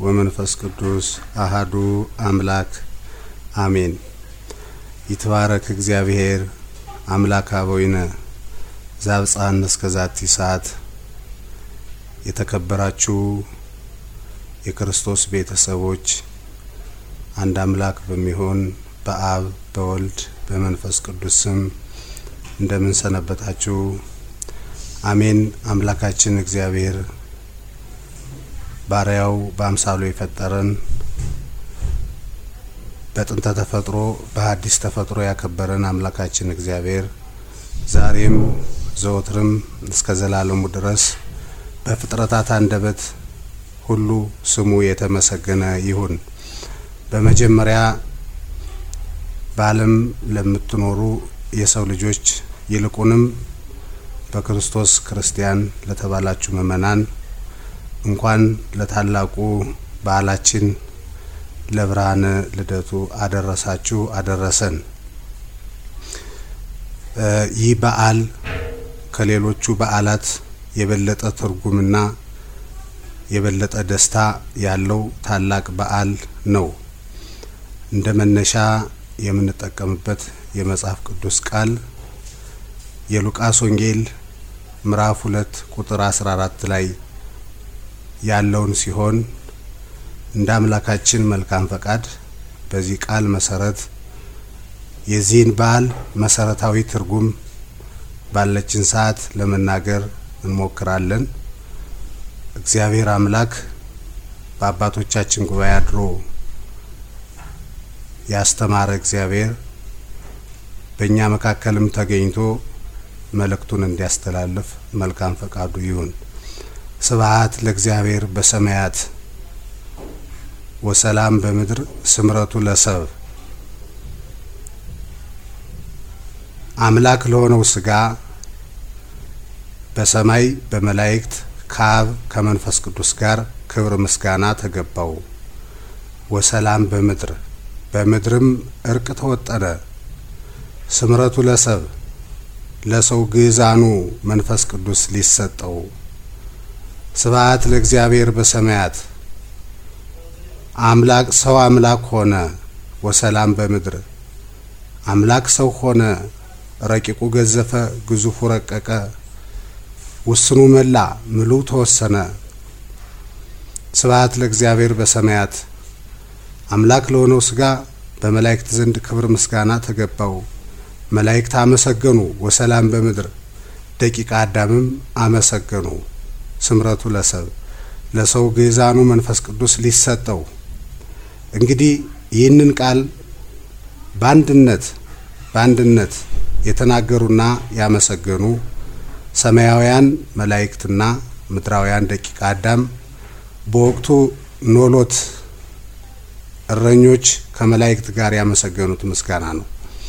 ወመንፈስ ቅዱስ አሃዱ አምላክ አሜን። ይትባረክ እግዚአብሔር አምላክ አበዊነ ዛብፃን እስከ ዛቲ ሰዓት የተከበራችሁ የክርስቶስ ቤተሰቦች አንድ አምላክ በሚሆን በአብ በወልድ በመንፈስ ቅዱስ ስም እንደምን ሰነበታችሁ? አሜን። አምላካችን እግዚአብሔር ባሪያው በአምሳሉ የፈጠረን በጥንተ ተፈጥሮ በሐዲስ ተፈጥሮ ያከበረን አምላካችን እግዚአብሔር ዛሬም ዘወትርም እስከ ዘላለሙ ድረስ በፍጥረታት አንደበት ሁሉ ስሙ የተመሰገነ ይሁን። በመጀመሪያ በዓለም ለምትኖሩ የሰው ልጆች ይልቁንም በክርስቶስ ክርስቲያን ለተባላችሁ ምእመናን እንኳን ለታላቁ በዓላችን ለብርሃነ ልደቱ አደረሳችሁ አደረሰን። ይህ በዓል ከሌሎቹ በዓላት የበለጠ ትርጉምና የበለጠ ደስታ ያለው ታላቅ በዓል ነው። እንደ መነሻ የምንጠቀምበት የመጽሐፍ ቅዱስ ቃል የሉቃስ ወንጌል ምዕራፍ ሁለት ቁጥር 14 ላይ ያለውን ሲሆን እንደ አምላካችን መልካም ፈቃድ በዚህ ቃል መሰረት የዚህን በዓል መሰረታዊ ትርጉም ባለችን ሰዓት ለመናገር እንሞክራለን። እግዚአብሔር አምላክ በአባቶቻችን ጉባኤ አድሮ ያስተማረ እግዚአብሔር በእኛ መካከልም ተገኝቶ መልእክቱን እንዲያስተላልፍ መልካም ፈቃዱ ይሁን። ስብሐት ለእግዚአብሔር በሰማያት ወሰላም በምድር ስምረቱ ለሰብ አምላክ ለሆነው ስጋ በሰማይ በመላእክት ከአብ ከመንፈስ ቅዱስ ጋር ክብር ምስጋና ተገባው። ወሰላም በምድር በምድርም እርቅ ተወጠነ። ስምረቱ ለሰብ ለሰው ግዛኑ መንፈስ ቅዱስ ሊሰጠው። ስብሐት ለእግዚአብሔር በሰማያት አምላክ ሰው አምላክ ሆነ። ወሰላም በምድር አምላክ ሰው ሆነ። ረቂቁ ገዘፈ፣ ግዙፉ ረቀቀ፣ ውስኑ መላ፣ ምሉ ተወሰነ። ስብሐት ለእግዚአብሔር በሰማያት አምላክ ለሆነው ስጋ በመላእክት ዘንድ ክብር ምስጋና ተገባው። መላእክት አመሰገኑ። ወሰላም በምድር ደቂቀ አዳምም አመሰገኑ። ስምረቱ ለሰብ ለሰው ግዛኑ መንፈስ ቅዱስ ሊሰጠው። እንግዲህ ይህንን ቃል በአንድነት በአንድነት የተናገሩና ያመሰገኑ ሰማያውያን መላእክትና ምድራውያን ደቂቀ አዳም በወቅቱ ኖሎት እረኞች ከመላእክት ጋር ያመሰገኑት ምስጋና ነው።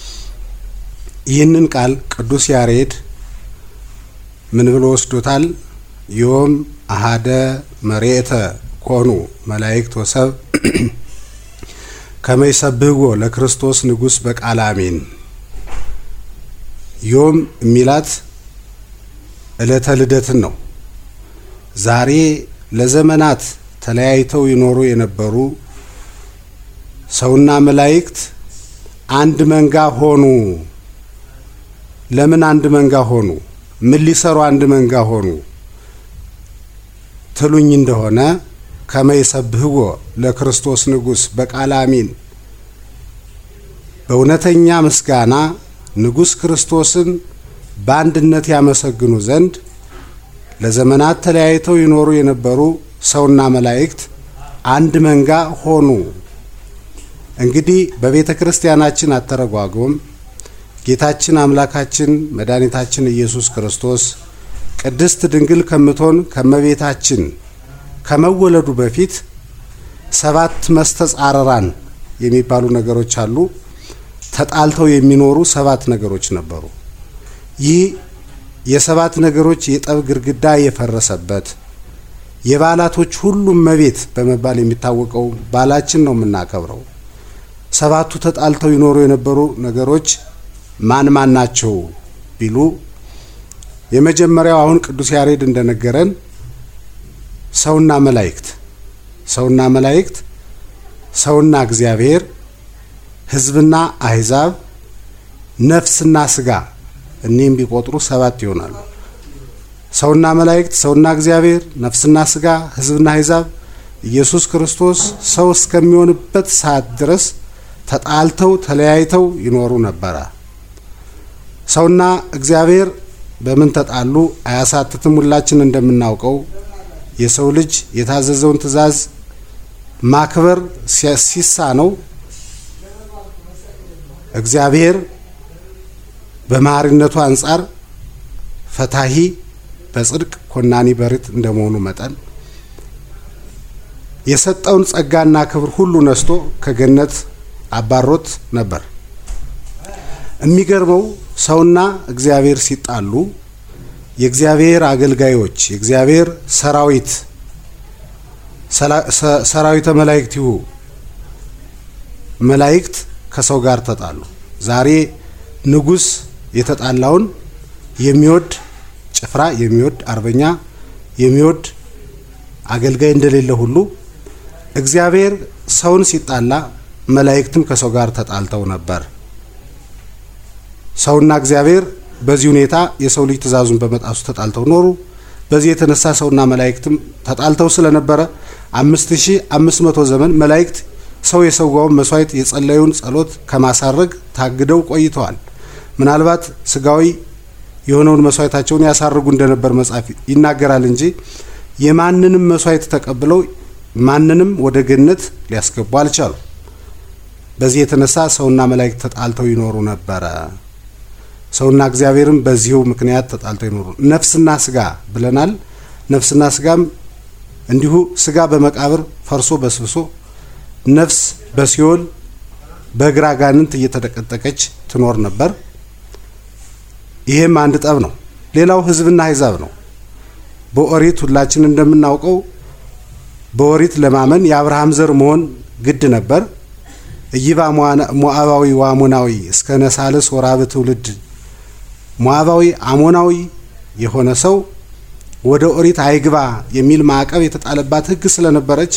ይህንን ቃል ቅዱስ ያሬድ ምን ብሎ ወስዶታል? ዮም አሃደ መሬተ ኮኑ መላእክት ወሰብ ከመይሰብህዎ ለክርስቶስ ንጉሥ በቃል አሜን። ዮም የሚላት ዕለተ ልደትን ነው። ዛሬ ለዘመናት ተለያይተው ይኖሩ የነበሩ ሰውና መላእክት አንድ መንጋ ሆኑ። ለምን አንድ መንጋ ሆኑ? ምን ሊሰሩ አንድ መንጋ ሆኑ ትሉኝ እንደሆነ ከመይሰብህዎ ለክርስቶስ ንጉሥ በቃል አሚን በእውነተኛ ምስጋና ንጉሥ ክርስቶስን በአንድነት ያመሰግኑ ዘንድ ለዘመናት ተለያይተው ይኖሩ የነበሩ ሰውና መላእክት አንድ መንጋ ሆኑ። እንግዲህ በቤተ ክርስቲያናችን አተረጓጎም ጌታችን አምላካችን መድኃኒታችን ኢየሱስ ክርስቶስ ቅድስት ድንግል ከምትሆን ከመቤታችን ከመወለዱ በፊት ሰባት መስተጻረራን የሚባሉ ነገሮች አሉ። ተጣልተው የሚኖሩ ሰባት ነገሮች ነበሩ። ይህ የሰባት ነገሮች የጠብ ግድግዳ የፈረሰበት የበዓላቶች ሁሉም እመቤት በመባል የሚታወቀው በዓላችን ነው የምናከብረው። ሰባቱ ተጣልተው ይኖሩ የነበሩ ነገሮች ማን ማን ናቸው ቢሉ የመጀመሪያው አሁን ቅዱስ ያሬድ እንደነገረን ሰውና መላእክት ሰውና መላእክት፣ ሰውና እግዚአብሔር፣ ሕዝብና አሕዛብ፣ ነፍስና ስጋ እኒህም ቢቆጥሩ ሰባት ይሆናሉ። ሰውና መላእክት፣ ሰውና እግዚአብሔር፣ ነፍስና ስጋ፣ ሕዝብና አሕዛብ ኢየሱስ ክርስቶስ ሰው እስከሚሆንበት ሰዓት ድረስ ተጣልተው ተለያይተው ይኖሩ ነበረ። ሰውና እግዚአብሔር በምን ተጣሉ? አያሳትትም። ሁላችን እንደምናውቀው የሰው ልጅ የታዘዘውን ትእዛዝ ማክበር ሲሳነው እግዚአብሔር በመሐሪነቱ አንጻር ፈታሂ በጽድቅ ኮናኒ በርት እንደመሆኑ መጠን የሰጠውን ጸጋና ክብር ሁሉ ነስቶ ከገነት አባሮት ነበር። የሚገርመው ሰውና እግዚአብሔር ሲጣሉ የእግዚአብሔር አገልጋዮች የእግዚአብሔር ሰራዊት ሰራዊተ መላእክት ይሁ መላእክት ከሰው ጋር ተጣሉ። ዛሬ ንጉሥ የተጣላውን የሚወድ ጭፍራ የሚወድ አርበኛ የሚወድ አገልጋይ እንደሌለ ሁሉ እግዚአብሔር ሰውን ሲጣላ መላእክትም ከሰው ጋር ተጣልተው ነበር። ሰውና እግዚአብሔር በዚህ ሁኔታ የሰው ልጅ ትእዛዙን በመጣሱ ተጣልተው ኖሩ። በዚህ የተነሳ ሰውና መላእክትም ተጣልተው ስለነበረ አምስት ሺህ አምስት መቶ ዘመን መላእክት ሰው የሰዋውን መስዋዕት የጸለዩን ጸሎት ከማሳረግ ታግደው ቆይተዋል። ምናልባት ስጋዊ የሆነውን መስዋዕታቸውን ያሳርጉ እንደነበር መጽሐፍ ይናገራል እንጂ የማንንም መስዋዕት ተቀብለው ማንንም ወደ ገነት ሊያስገቡ አልቻሉ። በዚህ የተነሳ ሰውና መላእክት ተጣልተው ይኖሩ ነበረ። ሰውና እግዚአብሔርም በዚሁ ምክንያት ተጣልተው ይኖሩ። ነፍስና ስጋ ብለናል። ነፍስና ስጋም እንዲሁ ስጋ በመቃብር ፈርሶ በስብሶ ነፍስ በሲኦል በእግረ አጋንንት እየተጠቀጠቀች ትኖር ነበር። ይሄም አንድ ጠብ ነው። ሌላው ሕዝብና አሕዛብ ነው። በኦሪት ሁላችን እንደምናውቀው በኦሪት ለማመን የአብርሃም ዘር መሆን ግድ ነበር። እይባ ሞዓባዊ ወአሞናዊ እስከ ነሳልስ ወራብ ትውልድ ሞዓባዊ አሞናዊ የሆነ ሰው ወደ ኦሪት አይግባ የሚል ማዕቀብ የተጣለባት ሕግ ስለነበረች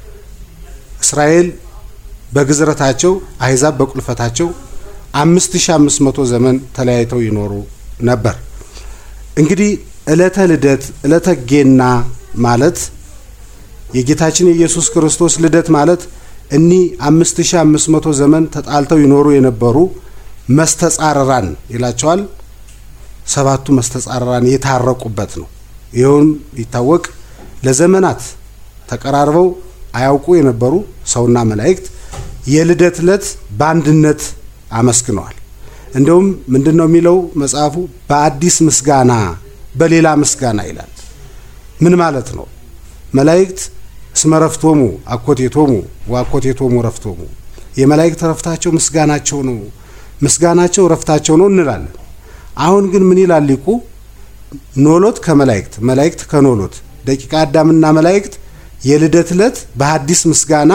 እስራኤል በግዝረታቸው አሕዛብ በቁልፈታቸው አምስት ሺ አምስት መቶ ዘመን ተለያይተው ይኖሩ ነበር። እንግዲህ ዕለተ ልደት ዕለተ ጌና ማለት የጌታችን የኢየሱስ ክርስቶስ ልደት ማለት እኒህ አምስት ሺ አምስት መቶ ዘመን ተጣልተው ይኖሩ የነበሩ መስተጻረራን ይላቸዋል። ሰባቱ መስተጻረራን የታረቁበት ነው። ይኸውም ይታወቅ ለዘመናት ተቀራርበው አያውቁ የነበሩ ሰውና መላእክት የልደት ዕለት በአንድነት አመስግነዋል። እንደውም ምንድን ነው የሚለው መጽሐፉ? በአዲስ ምስጋና በሌላ ምስጋና ይላል። ምን ማለት ነው? መላእክት እስመ ረፍቶሙ አኮቴቶሙ ወአኮቴቶሙ ረፍቶሙ፣ የመላእክት ረፍታቸው ምስጋናቸው ነው፣ ምስጋናቸው ረፍታቸው ነው እንላለን። አሁን ግን ምን ይላል ሊቁ? ኖሎት ከመላእክት መላእክት ከኖሎት ደቂቀ አዳምና መላእክት የልደት ዕለት በአዲስ ምስጋና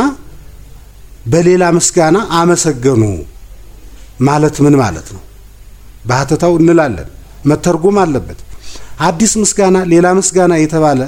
በሌላ ምስጋና አመሰገኑ ማለት ምን ማለት ነው? ባህተታው እንላለን መተርጎም አለበት። አዲስ ምስጋና ሌላ ምስጋና የተባለ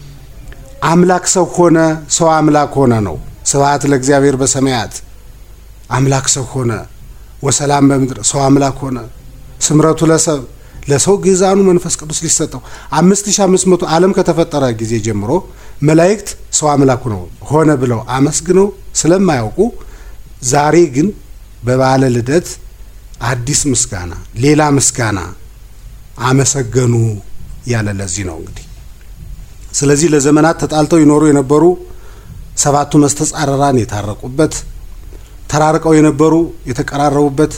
አምላክ ሰው ሆነ፣ ሰው አምላክ ሆነ ነው። ስብሐት ለእግዚአብሔር በሰማያት አምላክ ሰው ሆነ፣ ወሰላም በምድር ሰው አምላክ ሆነ፣ ስምረቱ ለሰብ ለሰው ግዛኑ መንፈስ ቅዱስ ሊሰጠው አምስት ሺህ አምስት መቶ ዓለም ከተፈጠረ ጊዜ ጀምሮ መላእክት ሰው አምላኩ ነው ሆነ ብለው አመስግነው ስለማያውቁ ዛሬ ግን በበዓለ ልደት አዲስ ምስጋና ሌላ ምስጋና አመሰገኑ ያለ ለዚህ ነው እንግዲህ። ስለዚህ ለዘመናት ተጣልተው ይኖሩ የነበሩ ሰባቱ መስተጻረራን የታረቁበት፣ ተራርቀው የነበሩ የተቀራረቡበት፣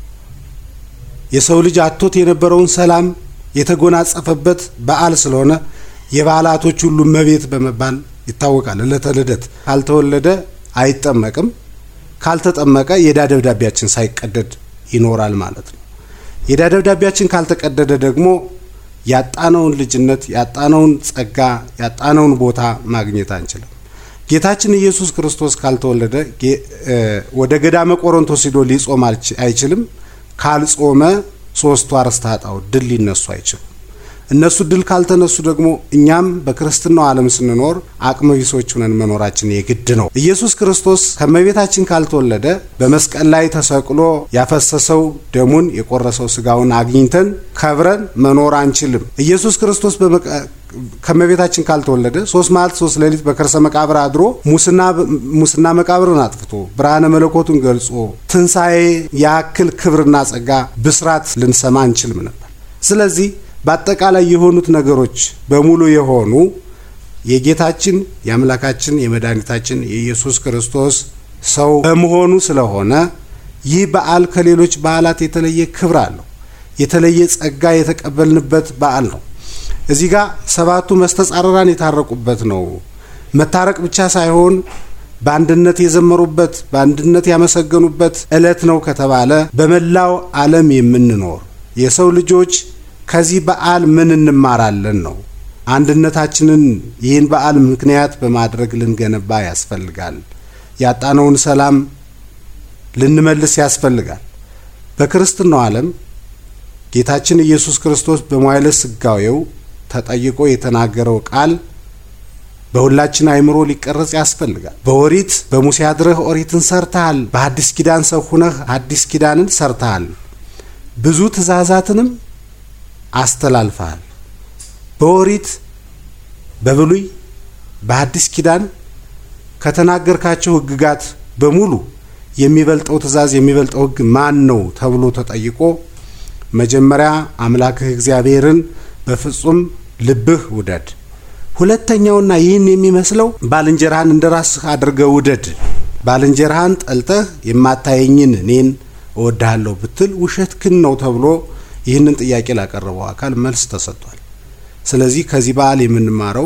የሰው ልጅ አቶት የነበረውን ሰላም የተጎናጸፈበት በዓል ስለሆነ የበዓላቶች ሁሉ እመቤት በመባል ይታወቃል። ዕለተ ልደት ካልተወለደ አይጠመቅም፣ ካልተጠመቀ የዕዳ ደብዳቤያችን ሳይቀደድ ይኖራል ማለት ነው። የዕዳ ደብዳቤያችን ካልተቀደደ ደግሞ ያጣነውን ልጅነት ያጣነውን ጸጋ ያጣነውን ቦታ ማግኘት አንችልም። ጌታችን ኢየሱስ ክርስቶስ ካልተወለደ ወደ ገዳመ ቆሮንቶስ ሂዶ ሊጾም አይችልም። ካልጾመ ሶስቱ አርእስተ ኃጣውእ ድል ሊነሱ አይችሉም። እነሱ ድል ካልተነሱ ደግሞ እኛም በክርስትናው ዓለም ስንኖር አቅመ ቢሶች ሆነን መኖራችን የግድ ነው። ኢየሱስ ክርስቶስ ከእመቤታችን ካልተወለደ በመስቀል ላይ ተሰቅሎ ያፈሰሰው ደሙን የቆረሰው ስጋውን አግኝተን ከብረን መኖር አንችልም። ኢየሱስ ክርስቶስ ከእመቤታችን ካልተወለደ ሶስት መዓልት ሶስት ሌሊት በከርሰ መቃብር አድሮ ሙስና መቃብርን አጥፍቶ ብርሃነ መለኮቱን ገልጾ ትንሣኤ ያክል ክብርና ጸጋ ብስራት ልንሰማ አንችልም ነበር። ስለዚህ በአጠቃላይ የሆኑት ነገሮች በሙሉ የሆኑ የጌታችን የአምላካችን የመድኃኒታችን የኢየሱስ ክርስቶስ ሰው በመሆኑ ስለሆነ ይህ በዓል ከሌሎች በዓላት የተለየ ክብር አለው። የተለየ ጸጋ የተቀበልንበት በዓል ነው። እዚህ ጋር ሰባቱ መስተጻረራን የታረቁበት ነው። መታረቅ ብቻ ሳይሆን በአንድነት የዘመሩበት በአንድነት ያመሰገኑበት ዕለት ነው ከተባለ በመላው ዓለም የምንኖር የሰው ልጆች ከዚህ በዓል ምን እንማራለን ነው። አንድነታችንን ይህን በዓል ምክንያት በማድረግ ልንገነባ ያስፈልጋል። ያጣነውን ሰላም ልንመልስ ያስፈልጋል። በክርስትናው ዓለም ጌታችን ኢየሱስ ክርስቶስ በመዋዕለ ሥጋዌው ተጠይቆ የተናገረው ቃል በሁላችን አእምሮ ሊቀረጽ ያስፈልጋል። በኦሪት በሙሴ አድረህ ኦሪትን ሰርተሃል፣ በሐዲስ ኪዳን ሰው ሁነህ ሐዲስ ኪዳንን ሰርተሃል፣ ብዙ ትእዛዛትንም አስተላልፈሃል። በኦሪት በብሉይ በሐዲስ ኪዳን ከተናገርካቸው ሕግጋት በሙሉ የሚበልጠው ትእዛዝ የሚበልጠው ሕግ ማን ነው ተብሎ ተጠይቆ መጀመሪያ አምላክህ እግዚአብሔርን በፍጹም ልብህ ውደድ፣ ሁለተኛውና ይህን የሚመስለው ባልንጀራህን እንደ ራስህ አድርገህ ውደድ። ባልንጀራህን ጠልተህ የማታየኝን እኔን እወድሃለሁ ብትል ውሸትህን ነው ተብሎ ይህንን ጥያቄ ላቀረበው አካል መልስ ተሰጥቷል። ስለዚህ ከዚህ በዓል የምንማረው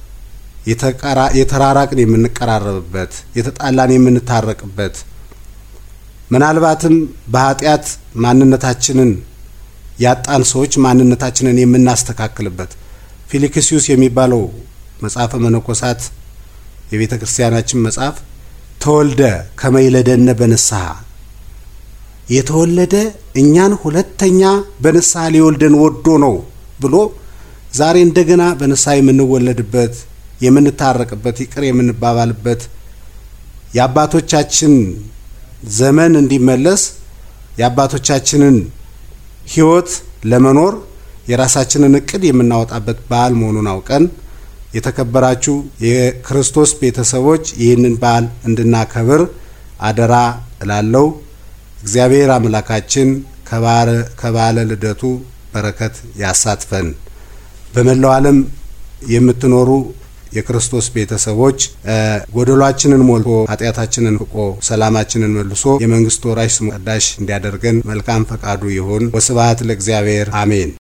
የተራራቅን የምንቀራረብበት፣ የተጣላን የምንታረቅበት ምናልባትም በኃጢአት ማንነታችንን ያጣን ሰዎች ማንነታችንን የምናስተካክልበት ፊልክስዩስ የሚባለው መጽሐፈ መነኮሳት የቤተ ክርስቲያናችን መጽሐፍ ተወልደ ከመይለደነ በንስሐ የተወለደ እኛን ሁለተኛ በንስሐ ሊወልደን ወዶ ነው ብሎ ዛሬ እንደገና በንስሐ የምንወለድበት የምንታረቅበት ይቅር የምንባባልበት የአባቶቻችን ዘመን እንዲመለስ የአባቶቻችንን ሕይወት ለመኖር የራሳችንን እቅድ የምናወጣበት በዓል መሆኑን አውቀን የተከበራችሁ የክርስቶስ ቤተሰቦች ይህንን በዓል እንድናከብር አደራ እላለው። እግዚአብሔር አምላካችን ከበዓለ ልደቱ በረከት ያሳትፈን። በመላው ዓለም የምትኖሩ የክርስቶስ ቤተሰቦች ጎደሏችንን ሞልቶ ኃጢአታችንን ፍቆ ሰላማችንን መልሶ የመንግስቱ ወራሽ ስሙ ቀዳሽ እንዲያደርገን መልካም ፈቃዱ ይሁን። ወስብሐት ለእግዚአብሔር አሜን።